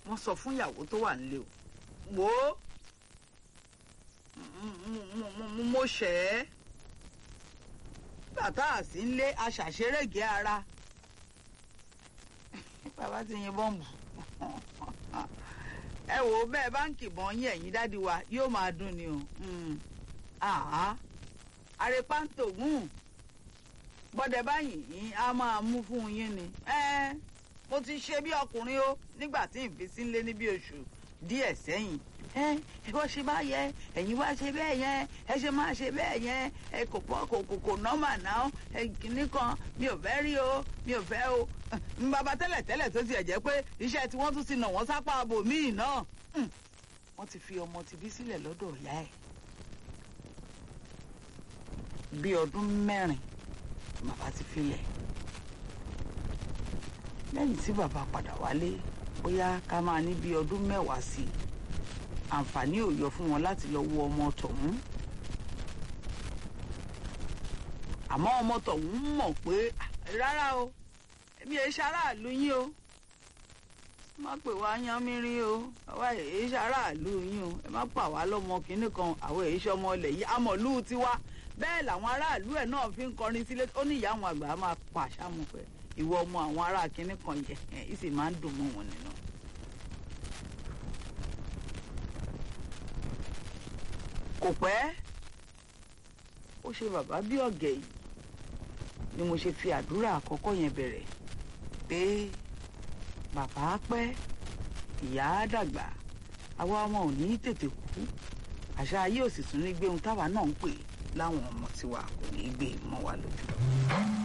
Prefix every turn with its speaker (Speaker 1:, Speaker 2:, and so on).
Speaker 1: wọ́n sọ fún ìyàwó tó wà nílé o wò ó mo ṣẹ̀ ẹ́ bàtà àsí ńlé aṣàṣerégé ara bàbá ti yin bọ́ǹbù ẹ wò ó bẹ́ẹ̀ báǹkì bọ́n yín ẹ̀yìn dádì wa yóò máa dún ni o àrèpáǹtògùn bọ́dẹ̀ báyìí yín á máa mú fún yín ni mo ti ṣe bí ọkùnrin o nígbà tí n fi sí ńlé ní bí oṣù díẹ̀ sẹ́yìn ẹ wọ́n ṣe bá yẹ ẹ̀yin wá ṣe bẹ́ẹ̀ yẹn ẹ ṣe máa ṣe bẹ́ẹ̀ yẹn ẹ kò pọ̀ kò kò kò nọ́mà náà ẹ kìíní kan mi ò fẹ́ rí o mi ò fẹ́ o n bàbá tẹ́lẹ̀ tẹ́lẹ̀ tó tiẹ̀ jẹ́ pé iṣẹ́ tí wọ́n tún ti nà wọ́n sápá abo míì náà wọ́n ti fi ọmọ tìbí sílẹ̀ lọ́dọ̀ ìyá ẹ̀ bí ọdún mẹ́rin bàbá ti filẹ̀ lẹ́yìn tí bàbá padà wálé bóyá ká máa ní bí ọdún mẹ́wàá sí i àǹfààní ò yọ fún wọn láti lọ wo ọmọ tọ̀hún àmọ́ ọmọ tọ̀hún mọ̀ pé rárá o èmi èyí ṣaráàlú yín o má pè wá yan mí rí o àwa èyí ṣaráàlú yín o ẹ má pa wá lọ́mọ kínní kan àwọn èyí ṣọmọ ilẹ̀ yìí amọ̀lú tiwa bẹ́ẹ̀ làwọn aráàlú ẹ̀ náà fi ń kọrin sílé ó ní ìyá àwọn àgbà máa pa àṣàmù pẹ̀ ìwọ ọmọ àwọn ará kínní kan yẹ ẹ̀ ì sì máa ń dùn mọ́ wọn nínú. kò pẹ́ ó ṣe bàbá bí ọ̀gẹ̀ yìí ni mo ṣe fi àdúrà àkọ́kọ́ yẹn bẹ̀rẹ̀ pé bàbá pẹ́ ìyá dàgbà àwa ọmọ ò ní tètè kú àṣà ayé ò sì tún ní gbé ohun táwa náà ń pè láwọn ọmọ tiwa kò ní gbé mọ́ wa lójú.